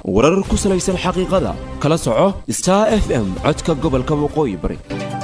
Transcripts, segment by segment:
warar ku salaysan xaqiiqada kala soco star f m codka gobolka waqooyi bari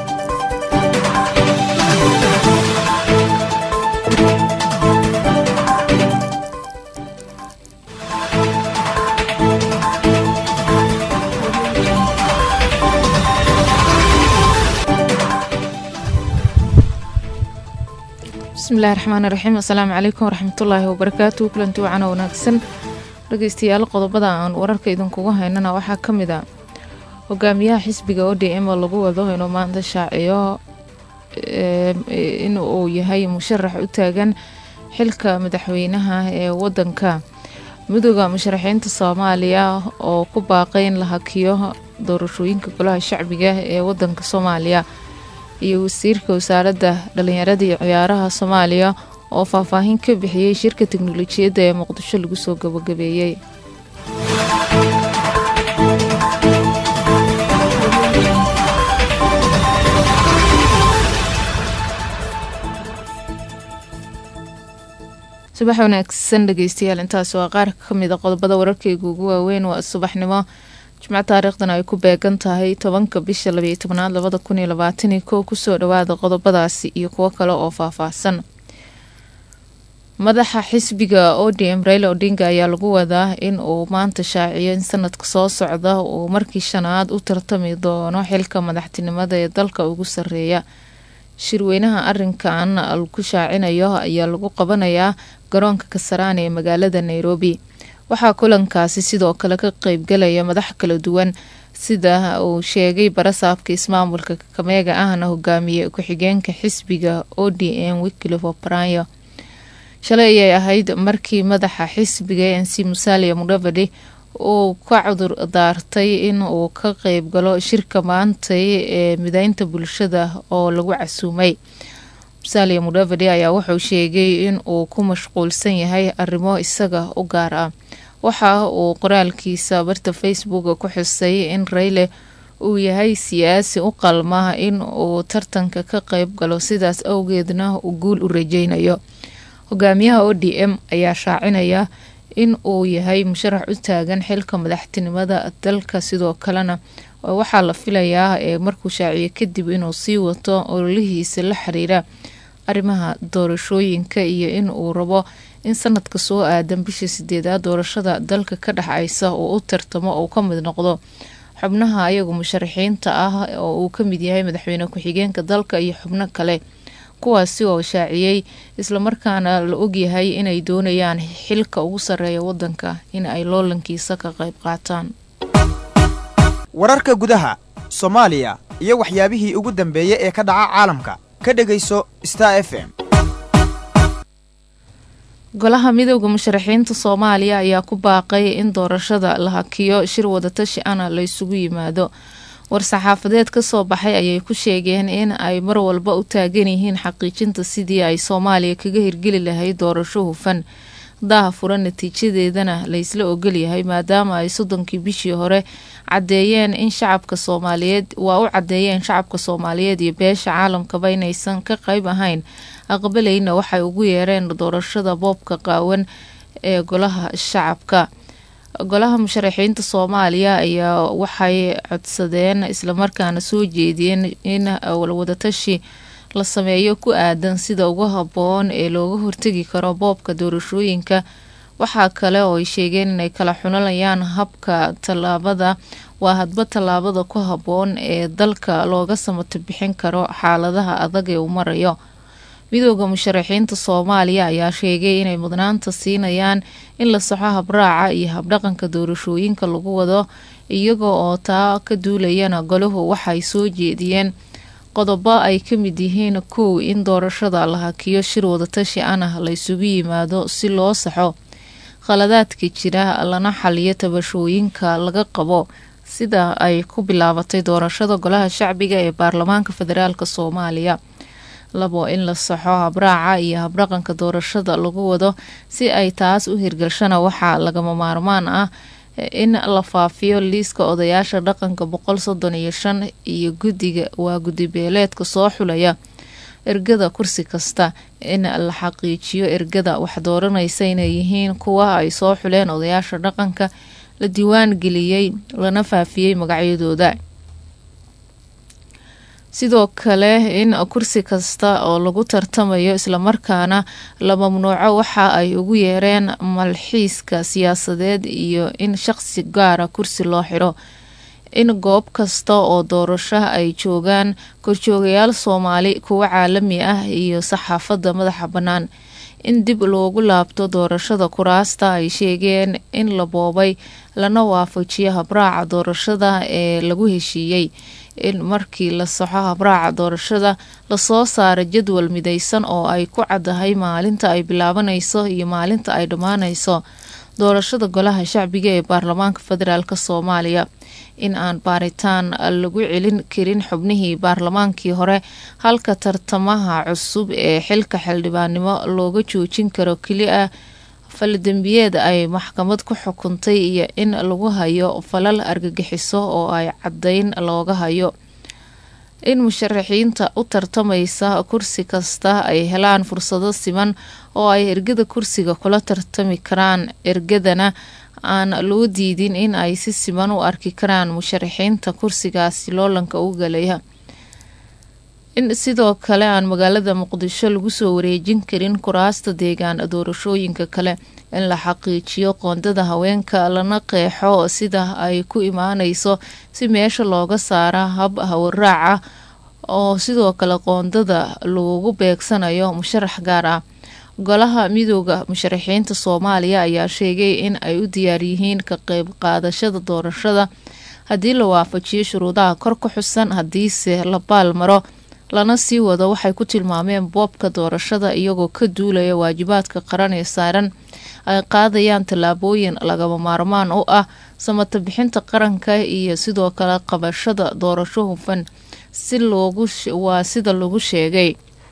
bismillahi raxmaani raxiim assalaamu calaykum waraxmatullaahi wabarakaatu kulanti wacan oo wanaagsan dhegeystayaal qodobada aan wararka idinkugu haynana waxaa ka mid a hogaamiyaha xisbiga o d m oo lagu wado inuu maanta shaaciyo in uu yahay musharax u taagan xilka madaxweynaha ee wadanka midooda musharaxiinta soomaaliya oo ku baaqay in la hakiyo doorashooyinka golaha shacbiga ee wadanka soomaaliya iyo wasiirka wasaaradda dhalinyarada iyo ciyaaraha soomaaliya oo faahfaahin ka bixiyey shirka teknolojiyadda ee muqdisho lagu soo gabagabeeyey subax wanaagsan dhegeystayaal intaas waa qaar ka mid a qodobada wararkeyga ugu waaweyn waa subaxnimo jimco taariikhdan ay ku beegan tahay tobanka bisha labayo tobnaad labada kun iyo labaataniyo kow kusoo dhawaada qodobadaasi iyo kuwo kale oo faahfaahsan madaxa xisbiga o d m raila odinga ayaa lagu wadaa in uu maanta shaaciyo in sanadka soo socda uu markii shanaad u tartami doono xilka madaxtinimada ee dalka ugu sareeya shirweynaha arinkan lagu shaacinayo ayaa lagu qabanayaa garoonka kasaraan ee magaalada nairobi waxaa kulankaasi sidoo kale ka qeybgalaya madax kala duwan sida uu sheegay barasaabka ismaamulka kakameega ahna hogaamiye ku-xigeenka xisbiga o d m wikilifo brayo shalay ayay ahayd markii madaxa xisbiga n c musalia mudavadi uu ka cudur daartay in uu ka qeyb galo shirka maantay ee mideynta bulshada oo lagu casuumay musalia mudavadi ayaa wuxuu sheegay in uu ku mashquulsan yahay arrimo isaga u gaar ah waxa uu qoraalkiisa barta facebook ku xusay in rayle uu yahay siyaasi u qalma in uu tartanka ka qeyb galo sidaas awgeedna uu guul u rajeynayo hogaamiyaha o d m ayaa shaacinaya in uu yahay musharax u taagan xilka madaxtinimada dalka sidoo kalena waxaa la filayaa ee markuu shaaciyo kadib inuu sii wato ololihiisa la xiriira arrimaha doorashooyinka iyo in uu rabo in sanadka soo aadan bisha sideedaad doorashada dalka ka dhexaysa uu u tartamo uu ka mid noqdo xubnaha ayagu musharaxiinta ah oo uu ka mid yahay madaxweyne ku-xigeenka dalka iyo xubno kale kuwaasi oo shaaciyey islamarkaana la ogyahay inay doonayaan xilka ugu sarreeya wadanka in ay loolankiisa ka qayb qaataan wararka gudaha soomaaliya iyo waxyaabihii ugu dambeeyey ee ka dhaca caalamka ka dhegayso star f m golaha midooda musharaxiinta soomaaliya ayaa ku baaqay in doorashada la hakiyo shir wadatashi ana la isugu yimaado war-saxaafadeed kasoo baxay ayay ku sheegeen in ay mar walba u taagan yihiin xaqiijinta sidii ay soomaaliya kaga hirgeli lahayd doorasho hufan daha furan natiijadeedana laysla ogolyahay maadaama ay soddonkii bishii hore cadeeyeen in shacabka soomaaliyeed waa u cadeeyeen shacabka soomaaliyeed iyo beesha caalamkaba inaysan ka qeyb ahayn aqbalayna waxay ugu yeereen doorashada boobka qaawan ee golaha shacabka golaha musharaxiinta soomaaliya ayaa waxay codsadeen islamarkaana soo jeediyeen in wadatashi la sameeyo ku aadan sida ugu haboon ee looga hortegi karo boobka doorashooyinka waxaa kale oo ay sheegeen inay kala xunalayaan habka tallaabada waa hadba tallaabada ku haboon ee dalka looga samato bixin karo xaaladaha adag ee uu marayo midooda musharaxiinta soomaaliya ayaa sheegay inay mudnaanta siinayaan in la saxo habraaca iyo habdhaqanka doorashooyinka lagu wado iyaga oo taa ka duulayana golahu waxay soo jeediyeen qodobo ay ka mid yihiin kow in doorashada la hakiyo shir wadatashi anah la ysugu yimaado si loo saxo khaladaadka jira lana xaliyo tabashooyinka laga qabo sida ay ku bilaabatay doorashada golaha shacbiga ee baarlamaanka federaalk soomaaliya labo in la saxo habraaca iyo habdhaqanka doorashada lagu wado si ay taas u hirgalshana waxaa lagama maarmaan ah in la faafiyo liiska odayaasha dhaqanka boqol soddon iyo shan iyo guddiga waa guddi beeleedka soo xulaya ergada kursi kasta in la xaqiijiyo ergada wax dooranaysa inay yihiin kuwa ay soo xuleen odayaasha dhaqanka la diiwaan geliyey lana faafiyey magacyadooda sidoo kale in kursi kasta oo lagu tartamayo islamarkaana la mamnuuco waxa ay ugu yeereen malxiiska siyaasadeed iyo in shaqsi gaara kursi loo xiro in goob kasta oo doorasho ay joogaan korjoogayaal soomaali kuwa caalami ah iyo saxaafadda madaxa bannaan in dib loogu laabto doorashada kuraasta ay sheegeen in la boobay lana waafajiyo habraaca doorashada ee lagu heshiiyey in markii la soxo habraaca doorashada lasoo saaro jadwal midaysan oo ay ku caddahay maalinta ay bilaabanayso iyo maalinta ay dhammaanayso doorashada golaha shacbiga ee baarlamaanka federaalk soomaaliya in aan baaritaan lagu celin karin xubnihii baarlamaankii hore halka tartamaha cusub ee xilka xildhibaannimo looga joojin karo keli ah faldembiyeed ay maxkamad ku xukuntay iyo in lagu hayo falal argagixiso oo ay caddayn looga hayo in musharaxiinta u tartamaysa kursi kasta ay helaan fursado siman oo ay ergada kursiga kula tartami karaan ergadana aan loo diidin in ay si siman u arki karaan musharaxiinta kursigaasi loolanka u galaya in sidoo kale aan magaalada muqdisho lagu soo wareejin karin kuraasta deegaan doorashooyinka kale in la xaqiijiyo qoondada haweenka lana qeexo sida ay ku imaaneyso si meesha looga saara hab hawaraaca oo sidoo kale qoondada loogu beegsanayo musharax gaar ah golaha midooda musharaxiinta soomaaliya ayaa sheegay in ay u diyaar yihiin ka qeyb qaadashada doorashada haddii la waafajiyo shuruudaha kor ku xusan haddiise la baal maro lana sii wado waxay ku tilmaameen boobka doorashada iyagoo ka duulaya waajibaadka qaran ee saaran ay qaadayaan tallaabooyin lagama maarmaan u ah samata bixinta qaranka iyo sidoo kale qabashada doorasho hufan si loogu waa sida lagu sheegay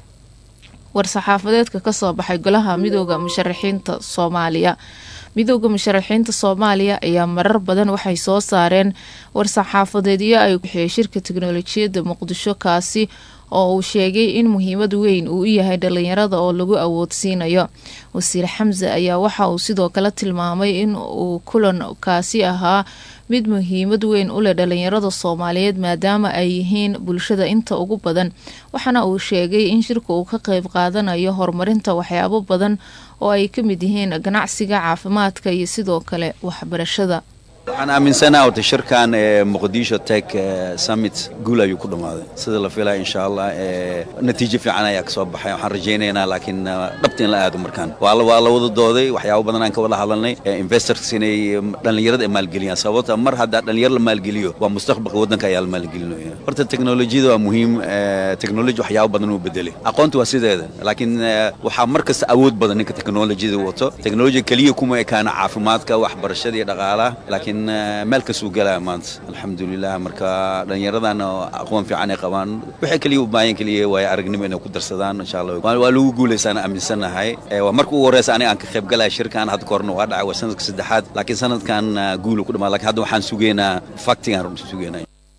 war-saxaafadeedka kasoo baxay golaha midooda musharaxiinta soomaaliya midooda musharaxiinta soomaaliya ayaa marar badan waxay soo saareen war-saxaafadeedyo ay bixiyay shirka teknolojiyadda muqdisho kaasi oo uu sheegay in muhiimad weyn uu u yahay dhalinyarada oo lagu awoodsiinayo wasiir xamse ayaa waxa uu sidoo kale tilmaamay in uu kulankaasi ahaa mid muhiimad weyn u leh dhalinyarada soomaaliyeed maadaama ay yihiin bulshada inta ugu badan waxaana uu sheegay in shirka uu ka qeyb qaadanayo horumarinta waxyaabo badan oo ay ka mid yihiin ganacsiga caafimaadka iyo sidoo kale waxbarashada waxaan aaminsanaha ota shirkan ee muqdisho tech summit guul ayuu ku dhammaaday sida la filaya insha allah natiijo fiican ayaa ka soo baxay waxaan rajaynaynaa laakiin dhabta in la aado markaan waa waa la wada dooday waxyaabo badan aan ka wada hadalnay investors inay dhallinyarada ay maalgeliyaan sababta mar haddaa dhallinyaro la maalgeliyo waa mustaqbalka waddanka ayaa la maalgelinaya horta teknolojiyada waa muhiim teknoloji waxyaabo badan uu bedelay aqoonta waa sideeda laakiin waxaa mar kasta awood badan ninka teknolojiyada wato teknolojiya keliya kuma ekaana caafimaadka waxbarashada iyo dhaqaalaha laakiin meel kasuu galaya maanta alxamdulilah marka dhallinyaradan aqoon fiican ay qabaan waxay keliya u baahan keliya waayo aragnimo inay ku darsadaan insha allah waa lagu guulaysaan aaminsanahay waa marka ugu horeysa aniga aan ka qayb galaya shirkan hadda kahorna waa dhacay waa sanadka saddexaad laakiin sanadkan guulu ku dhamaa lakin hadda waxaan sugaynaa faktigaan sugaynaa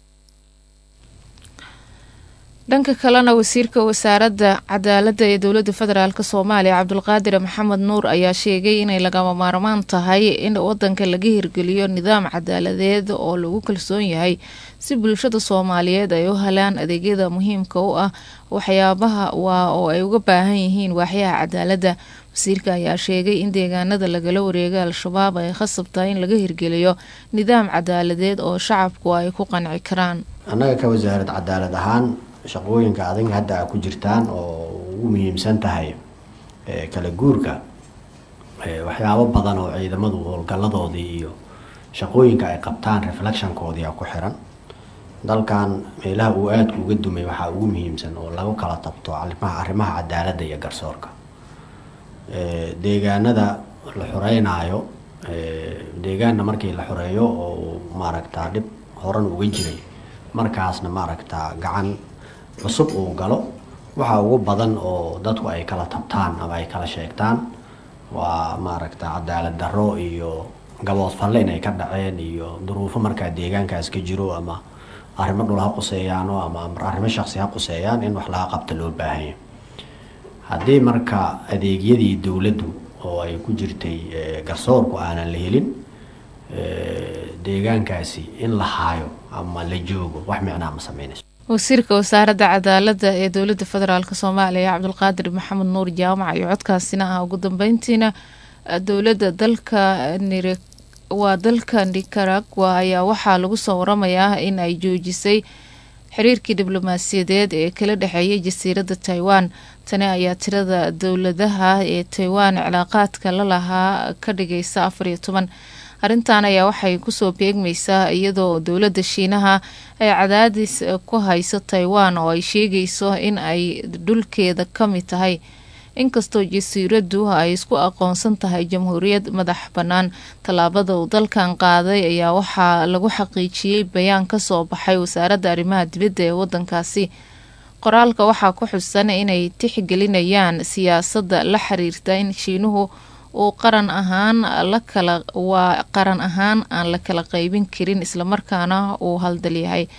dhanka kalena wasiirka wasaaradda cadaaladda ee dowladda federaalk soomaaliya cabdulqaadir maxamed nuur ayaa sheegay inay lagama maarmaan tahay in wadanka laga hirgeliyo nidaam cadaaladeed oo lagu kalsoon yahay si bulshada soomaaliyeed ay u helaan adeegyada muhiimka u ah waxyaabaha waa oo ay uga baahan yihiin waaxyaha cadaaladda wasiirka ayaa sheegay in deegaanada lagala wareegay al-shabaab ay khasab tahay in laga hirgeliyo nidaam cadaaladeed oo shacabku ay ku qanci karaan annaga ka wasaarad cadaalad ahaan shaqooyinka adag hadda a ku jirtaan oo ugu muhiimsan tahay kala guurka waxyaabo badan oo ciidamadu howlgaladoodii iyo shaqooyinka ay qabtaan reflectionkoodii a ku xiran dalkan meelaha uu aadka uga dumay waxaa ugu muhiimsan oo lagu kala tabto arrimaha cadaaladda iyo garsoorka deegaanada la xoreynaayo deegaanna markii la xoreeyo oo maaragtaa dhib horan uga jiray markaasna maaragtaa gacan cusub uu galo waxa ugu badan oo dadku ay kala tabtaan ama ay kala sheegtaan waa maaragta cadaalad darro iyo gabood falle inay ka dhaceen iyo duruufo markaa deegaankaas ka jiro ama arrimo dhul ha quseeyaano ama arrimo shaqsi ha quseeyaan in wax laga qabta loo baahanya haddii marka adeegyadii dowladdu oo ay ku jirtay garsoorku aanan la helin deegaankaasi in la haayo ama la joogo wax micnaa ma sameynayso wasiirka wasaaradda cadaaladda ee dowladda federaalk soomaaliya cabdulqaadir maxamed nuur jaamac iyo codkaasina ah ugu dambeyntiina dowladda dalka nire waa dalka nicaragua ayaa waxaa lagu soo waramayaa in ay joojisay xiriirkii diblomaasiyadeed ee kala dhexeeyay jasiiradda taiwan tani ayaa tirada dowladaha ee taiwan cilaaqaadka la lahaa ka dhigaysa afar iyo toban arrintan ayaa waxay kusoo beegmaysaa iyadoo dowladda shiinaha ay cadaadis ku hayso taiwan oo ay sheegayso in ay dhulkeeda ka mid tahay inkastoo jasiiraddu ay isku aqoonsan tahay jamhuuriyad madax bannaan tallaabada uu dalkan qaaday ayaa waxaa lagu xaqiijiyey bayaan ka soo baxay wasaaradda arrimaha dibadda ee waddankaasi qoraalka waxaa ku xusan inay tixgelinayaan siyaasadda la xiriirta in shiinuhu uu qaran ahaan la kala waa qaran ahaan aan la kala qaybin karin islamarkaana uu haldal yahay